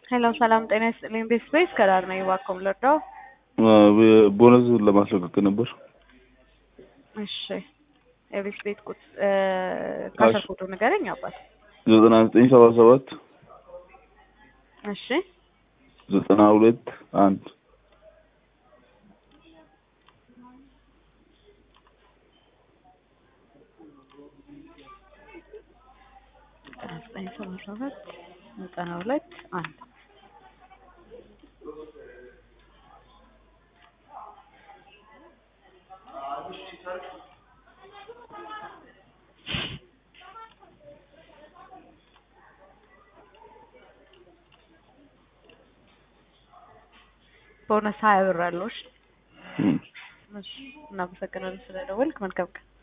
ሄሎ ሰላም ጤና ይስጥልኝ። ቤት ስፔስ ከዳር ነኝ። እባክዎን ልርዳው? ቦነስ ለማስለቀቅ ነበር። እሺ የቤት ቤት ቁጥ ካሸር ፎቶ ንገረኝ አባት። ዘጠና ዘጠኝ ሰባ ሰባት እሺ ዘጠና ሁለት አንድ ዘጠና ዘጠኝ ሰባ ሰባት ዘጠና ሁለት አንድ ቦነስ ሀያ ብር አለው። እሺ እሺ፣ እናመሰግናለን ስለደወልክ። መልካም ቀን